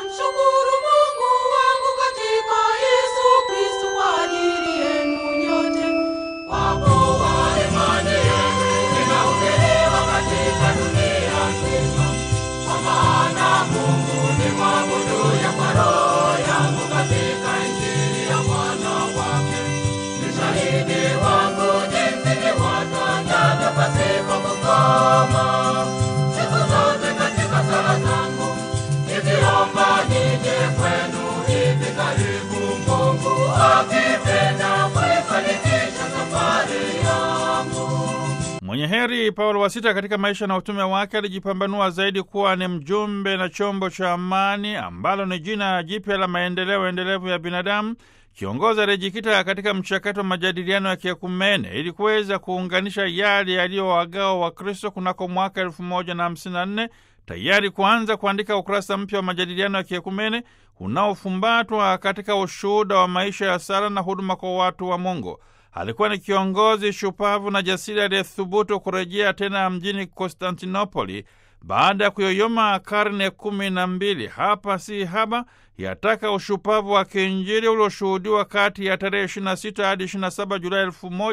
Namshukuru Mungu wangu katika Yesu Kristo kwa ajili yenu nyote. Kwa kuwa imani yenu inahubiriwa katika dunia nzima. Kwa maana Mungu ni mwabuduye kwa roho yangu katika Injili ya mwana wake. Ni shahidi wangu jinsi niwatangavyo pasipo kukoma. Siku zote katika sala zangu nikiomba nije kwenu hivi karibu, Mungu akipenda kuifanikisha safari yangu. Mwenye heri Paulo wa Sita katika maisha na utume wake alijipambanua zaidi kuwa ni mjumbe na chombo cha amani ambalo ni jina jipya la maendeleo endelevu ya binadamu. Kiongozi aliyejikita katika mchakato wa majadiliano ya kiekumene ili kuweza kuunganisha yale yaliyowagawa Wakristo kunako mwaka elfu moja na hamsini na nne tayari kuanza kuandika ukurasa mpya wa majadiliano ya kiekumene unaofumbatwa katika ushuhuda wa maisha ya sala na huduma kwa watu wa Mungu. Alikuwa ni kiongozi shupavu na jasiri aliyethubutu kurejea tena mjini Konstantinopoli baada ya kuyoyoma karne kumi na mbili. Hapa si haba yataka ushupavu wa kiinjili ulioshuhudiwa kati ya tarehe 26 hadi 27 Julai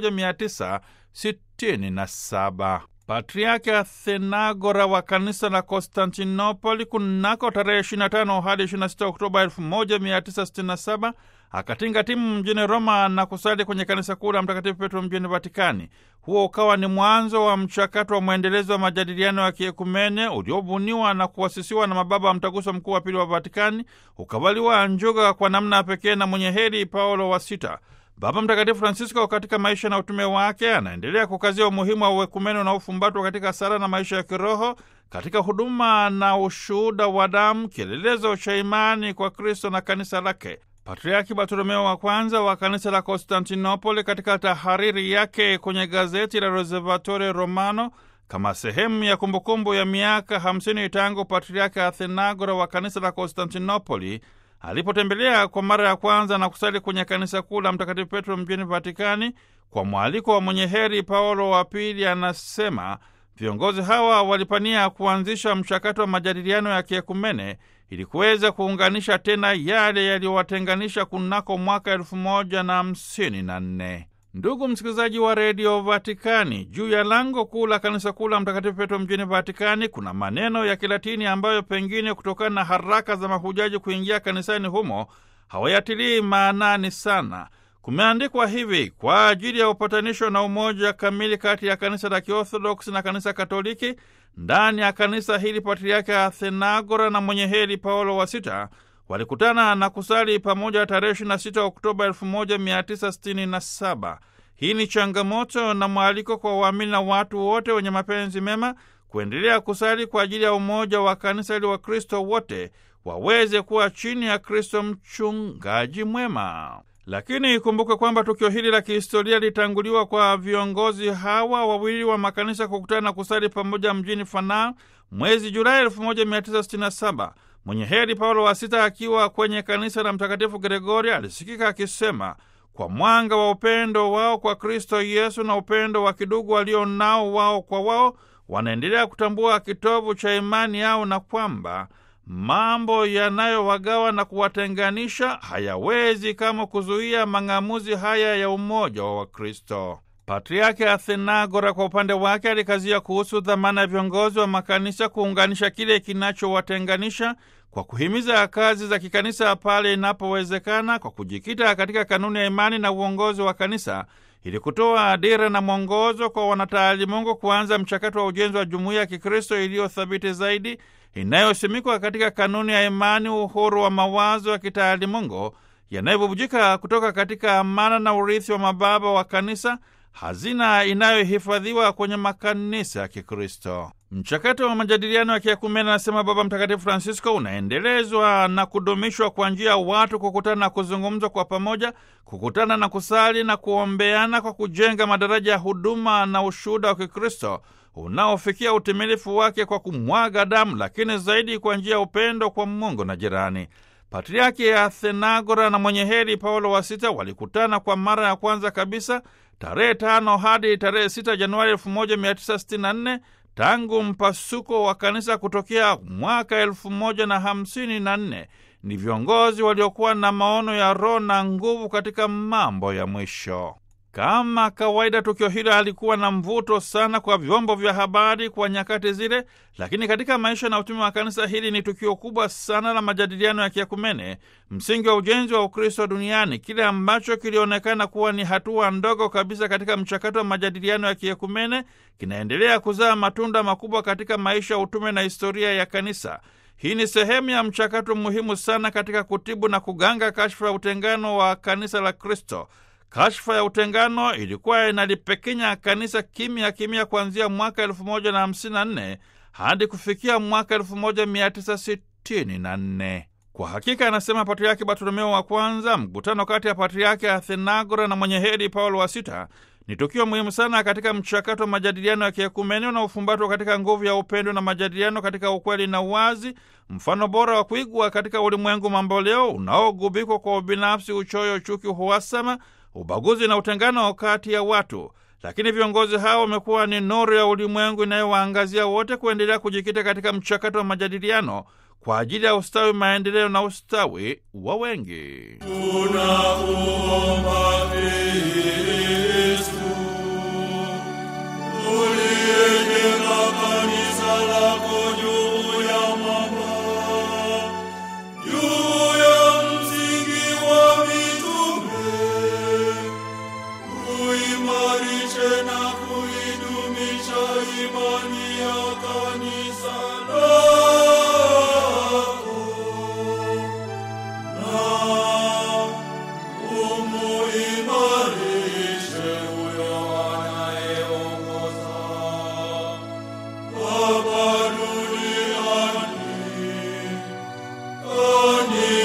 1967. Patriaki Athenagora wa kanisa la Konstantinopoli kunako tarehe 25 hadi 26 Oktoba 1967 akatinga timu mjini Roma na kusali kwenye kanisa kuu la Mtakatifu Petro mjini Vatikani. Huo ukawa ni mwanzo wa mchakato wa mwendelezo wa majadiliano ya kiekumene uliobuniwa na kuasisiwa na mababa wa Mtaguso Mkuu wa Pili wa Vatikani, ukavaliwa njuga kwa namna ya pekee na mwenye heri Paulo wa Sita. Baba Mtakatifu Francisco katika maisha na utume wake anaendelea kukazia umuhimu wa uekumene unaofumbatwa katika sala na maisha ya kiroho, katika huduma na ushuhuda wa damu, kielelezo cha imani kwa Kristo na kanisa lake. Patriaki Bartolomeo wa kwanza wa kanisa la Konstantinopoli katika tahariri yake kwenye gazeti la Osservatore Romano kama sehemu ya kumbukumbu ya miaka 50 tangu Patriaki Athenagora wa kanisa la Konstantinopoli alipotembelea kwa mara ya kwanza na kusali kwenye kanisa kuu la Mtakatifu Petro mjini Vatikani kwa mwaliko wa mwenye heri Paulo wa Pili, anasema viongozi hawa walipania kuanzisha mchakato wa majadiliano ya kiekumene ili kuweza kuunganisha tena yale yaliyowatenganisha kunako mwaka elfu moja na hamsini na nne. Ndugu msikilizaji wa redio Vatikani, juu ya lango kuu la kanisa kuu la Mtakatifu Petro mjini Vatikani kuna maneno ya Kilatini ambayo pengine kutokana na haraka za mahujaji kuingia kanisani humo hawayatilii maanani sana. Kumeandikwa hivi: kwa ajili ya upatanisho na umoja kamili kati ya kanisa la Kiorthodoksi na kanisa Katoliki. Ndani ya kanisa hili Patriaki Athenagora na mwenye heri Paulo wa Sita walikutana na kusali pamoja tarehe 26 Oktoba 1967. Hii ni changamoto na mwaliko kwa waamini na watu wote wenye mapenzi mema kuendelea kusali kwa ajili ya umoja wa kanisa ili Wakristo wote waweze kuwa chini ya Kristo mchungaji mwema. Lakini ikumbukwe kwamba tukio hili la kihistoria litanguliwa kwa viongozi hawa wawili wa makanisa kukutana na kusali pamoja mjini Fana mwezi Julai 1967. Mwenye heri Paulo wa Sita akiwa kwenye kanisa la Mtakatifu Gregori alisikika akisema, kwa mwanga wa upendo wao kwa Kristo Yesu na upendo wa kidugu walio nao wao kwa wao, wanaendelea kutambua kitovu cha imani yao na kwamba mambo yanayowagawa na kuwatenganisha hayawezi kama kuzuia mang'amuzi haya ya umoja wa Wakristo. Patriaki Athenagora kwa upande wake alikazia kuhusu dhamana ya viongozi wa makanisa kuunganisha kile kinachowatenganisha kwa kuhimiza kazi za kikanisa pale inapowezekana, kwa kujikita katika kanuni ya imani na uongozi wa kanisa ili kutoa dira na mwongozo kwa wanataalimungu kuanza mchakato wa ujenzi wa jumuiya ya Kikristo iliyo thabiti zaidi inayosimikwa katika kanuni ya imani, uhuru wa mawazo ya kitaalimungu yanayobubujika kutoka katika amana na urithi wa mababa wa kanisa, hazina inayohifadhiwa kwenye makanisa ya Kikristo. Mchakato wa majadiliano ya kiekumene, anasema Baba Mtakatifu Francisco, unaendelezwa na kudumishwa kwa njia ya watu kukutana na kuzungumza kwa pamoja, kukutana na kusali na kuombeana, kwa kujenga madaraja ya huduma na ushuhuda wa Kikristo unaofikia utimilifu wake kwa kumwaga damu, lakini zaidi kwa njia ya upendo kwa Mungu na jirani. Patriaki ya Athenagora na mwenye heri Paulo wa Sita walikutana kwa mara ya kwanza kabisa tarehe tano hadi tarehe 6 Januari 1964 tangu mpasuko wa kanisa kutokea mwaka elfu moja na hamsini na nne ni viongozi waliokuwa na maono ya roho na nguvu katika mambo ya mwisho. Kama kawaida, tukio hilo halikuwa na mvuto sana kwa vyombo vya habari kwa nyakati zile, lakini katika maisha na utume wa kanisa hili ni tukio kubwa sana la majadiliano ya kiakumene, msingi wa ujenzi wa Ukristo duniani, kile ambacho kilionekana kuwa ni hatua ndogo kabisa katika mchakato wa majadiliano ya kiakumene kinaendelea kuzaa matunda makubwa katika maisha ya utume na historia ya kanisa. Hii ni sehemu ya mchakato muhimu sana katika kutibu na kuganga kashfa ya utengano wa kanisa la Kristo. Kashfa ya utengano ilikuwa inalipekenya kanisa kimya kimya kuanzia mwaka 1054 hadi kufikia mwaka 1964. Kwa hakika, anasema Patriaki Bartolomeo wa Kwanza, mkutano kati ya Patriaki Athenagora na mwenye heri Paulo wa Sita ni tukio muhimu sana katika mchakato wa majadiliano ya kiekumeni unaofumbatwa katika nguvu ya upendo na majadiliano katika ukweli na uwazi, mfano bora wa kuigwa katika ulimwengu mamboleo unaogubikwa kwa ubinafsi, uchoyo, chuki, uhasama, ubaguzi na utengano kati ya watu. Lakini viongozi hao wamekuwa ni nuru ya ulimwengu inayowaangazia wote kuendelea kujikita katika mchakato wa majadiliano kwa ajili ya ustawi, maendeleo na ustawi wa wengi. Tunakuomba Kristu, uliyejenga kanisa lako juu ya mwamba, juu ya msingi wa mitume, uimarishe na kuidumisha imani ya kanisa lako na umuimarishe huyo anayeongoza hapa duniani, kanisa